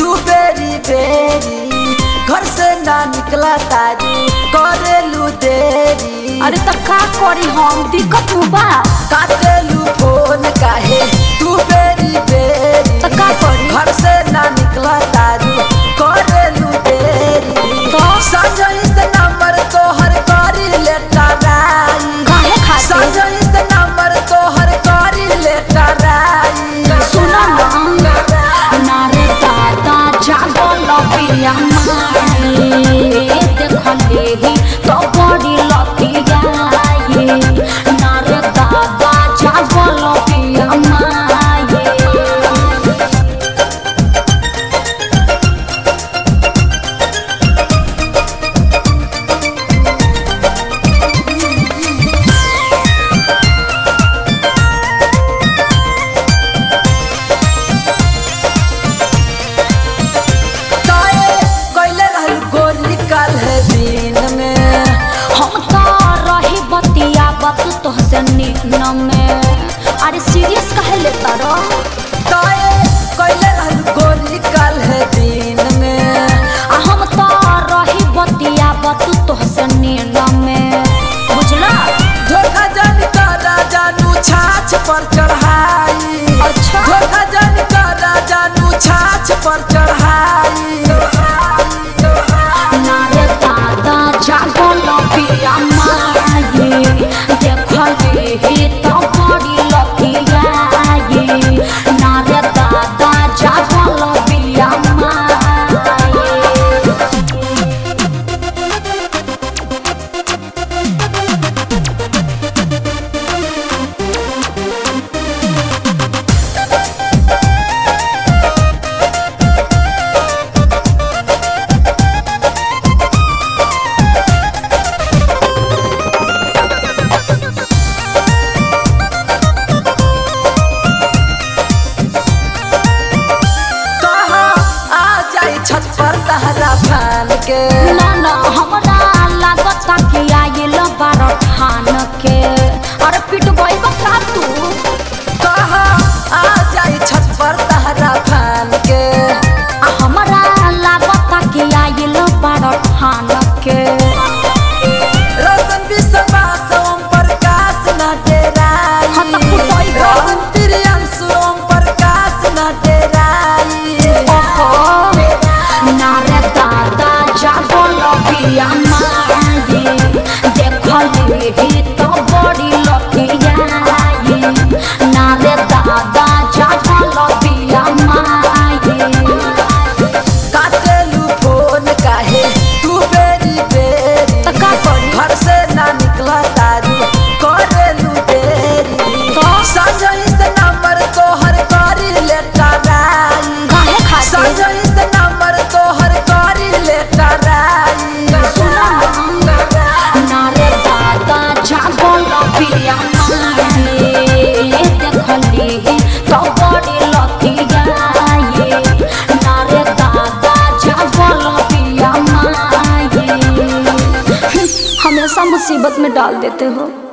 तू बेरी बेरी घर से ना निकला तारू करेलू देरी अरे तो का करी हम दिक्कत में बा काटेलू फोन काहे तू बेरी बेरी तो का करी घर से ना निकला तारू करेलू देरी तो संजय से नंबर तोहर करी लेटा राई काहे खातिर संजय से नंबर तोहर करी लेटा राई सुना ना नारे दादा जागल पिया माए देखले ही तो बड़ी लतिया ये नारे दादा जागल पिया माए ताए कैले रहल गोली कल है दिन में हम तो रही बतिया बत तोहसे नीन में अरे सीरियस कहे लेता रह ताए कैले रहल गोली कल है दिन में आ हम तो रही बतिया बत तोहसे नीन में बुझला धोखा जन करा जानू छाछ पर चढ़ाई अच्छा। धोखा जन करा जानू छाछ पर चढ़ाई नारे दादा जागल पिया माये देखले ही तो बड़ी लतिया ये नारे दादा जागल पिया माये कहा आ जाई छत पर तहरा फान के ना ना हमरा लागत कि आइल बार ठान के अरे पिटबई बका तू कहा आ जाई छत पर तहरा फान के आ हमरा लागत कि आइल बार ठान के रोशन विश्वास ओम प्रकाश न डेराई हाँ त कुटई बा। रोशन प्रियांशु ओम प्रकाश न डेराई ओहो नारे दादा जागल पिया माये देखले ही तो बड़ी लतिया ये नारे दादा जागल पिया माये काटेलू फोन काहे तू बेरी बेरी त का करी घर से ना निकला तारू करेलू देरी तो? संजय से नंबर तोहर करी लेटा राई काहे खातिर संजय से नंबर तोहर करी लेटा राई सुना ना नारे दादा जागल पिया माये देखले ही तो बड़ी लतिया ये नारे दादा जागल पिया माये हमेशा मुसीबत में डाल देते हो